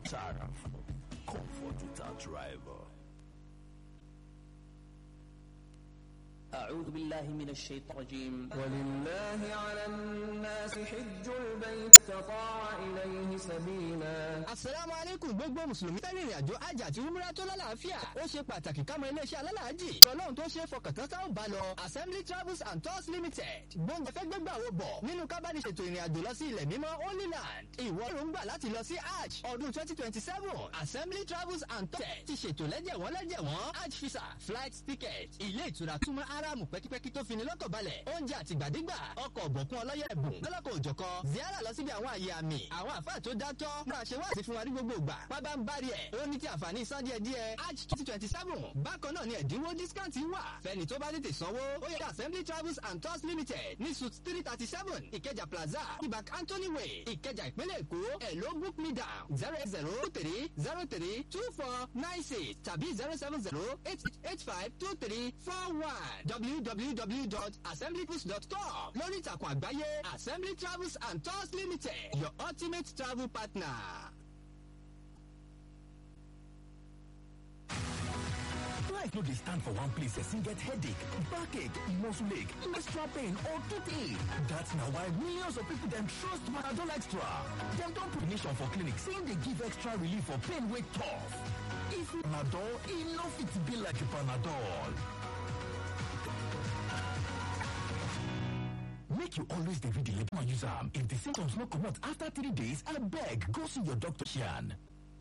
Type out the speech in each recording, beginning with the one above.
Saraf. Comfort without rival. أعوذ بالله من الشيطان الرجيم ولله على الناس حج البيت استطاع إليه سبيلا asalaamu aleykum gbogbo mùsùlùmí tẹ́lẹ̀ ìrìn àjò hajj àti umrah tó lálàáfíà ó ṣe pàtàkì kámọ iléeṣẹ́ alálàájì tọ́lọ́hún tó ṣe fọkàntán táwọn bá lọ assembly travels and tours limited gbóúnjẹ fẹ́ gbégbà wo bọ̀ nínú kábàdìṣètò ìrìn àjò lọ sí ilẹ̀ mímọ́ holy land ìwọ ló ń gbà láti lọ sí hajj ọdún twenty twenty seven assembly travels and tours ti ṣètò lẹ́jẹ̀wọ́n lẹ́jẹ̀wọ́n hajj visa flight ticket ilé ìtura túmọ̀ aráàmù pẹ́kípẹ́kí tó fini lọ́kàn balẹ̀ oúnjẹ àtìgbàdégbà ọkọ̀ ọ̀bọ̀kún ọlọ́yẹ ẹ̀bùn lọ́lọ́kọ̀ òjọ̀kọ ziara lọ síbi àwọn àyè àmì àwọn àfáà tó dátọ́ máa ṣe wáàsí fún wa ní gbogbo ìgbà pábá ń bari ẹ̀ ó ní ti àǹfààní san díẹ̀ díẹ̀ arch twenty twenty seven bákan náà ni ẹ̀dínwó discount wà fẹ́ni tó bá tètè sanwó ó yẹ assembly travels and tours limited ní suit three thirty seven ìkẹjà plaza ibak anthony way ìkẹjà ìpínlẹ̀ èkó ẹ̀ ló book me down zero eight zero three zero three two four nine six tàbí zero seven zero eight eight five two three four one www.assemblytools.com lórí ìtàkùn àgbáyé assembly travels and tours limited your ultimate travel partner. Life no dey stand for one place person get headache, backache, muscle ache, menstrual pain or toothache. That's na why millions of people dem trust Panadol Extra. Dem don put nation for clinic saying dey give extra relief for pain wey tough. If Panadol, e no fit be like Panadol. Make you always dey read the label and use am. If the symptoms no comot after three days, abeg go see your doctor. Shan.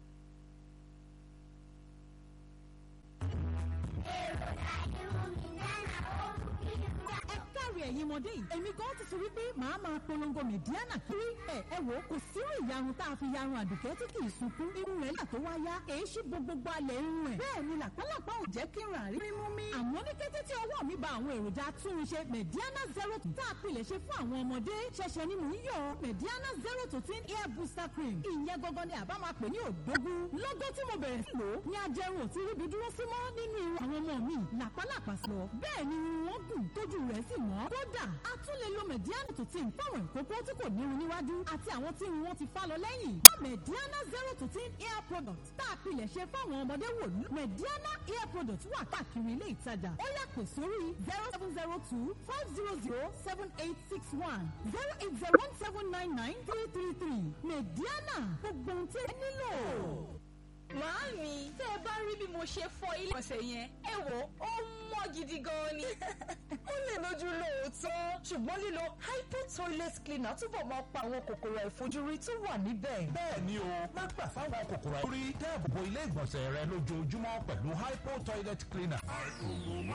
káàrí ẹ̀yin ọmọdé yìí èmi gan ti sọ wípé màá máa polongo mẹ̀díánà kiri ẹ̀ ẹ wò ó kò sírú ìyarun tá a fi yarun àdùkẹ́ tí kì í sunkún irun rẹ̀ là tó wá yá èyí ṣí gbogbo alẹ̀ irun ẹ̀ bẹ́ẹ̀ ni làpálàpá ò jẹ́ kí n rà rí mímú mi àmọ́ ní kété tí ọwọ́ mi ba àwọn èròjà túnṣe mẹ̀díánà zero tá a pilẹ̀ ṣe fún àwọn ọmọdé ṣẹ̀ṣẹ̀ ni mò ń yọ mẹ̀díánà zero to ten hair booster cream ìyẹn gangan ni àbá máa pè ní òdógún lọ́gọ́ tí mo bẹ̀rẹ̀ sí lò ó ní ajẹrun ò ti ríbi dúró sí mọ́ nínú irun àwọn ọmọ mi làpálàpá sọ bẹ́ẹ̀ ni irun wọn gùn tójú rẹ̀ sì mọ́ kódà a tún lè lo mediana to ten fáwọn ìkókó tí kò nírun níwájú àti àwọn tí irun wọn ti fá lọ lẹ́yìn mediana zero to ten hair product tá a pilẹ̀ ṣe fáwọn ọmọdé wò ní mediana hair product wà káàkiri ilé ìtajà ó yá pè sórí zero seven zero two five zero zero seven eight six one zero eight zero one seven nine nine three three three mediana gbogbo ohun tí ẹ nílò. Màámi, tẹ́ ẹ bá rí bí mo ṣe fọ ilé ọ̀sẹ̀ yẹn, ẹ wò ó mọ́ gidi gan ni. ó lè lójú lóòótọ́ ṣùgbọ́n lílo hypo toilet cleaner túbọ̀ máa pa àwọn kòkòrò àìfojúrí tó wà níbẹ̀. bẹ́ẹ̀ ni o má gbà fáwọn kòkòrò àìfojúrí dáàbò bo ilé ìgbọ̀nsẹ̀ rẹ lójoojúmọ́ pẹ̀lú hypo toilet cleaner.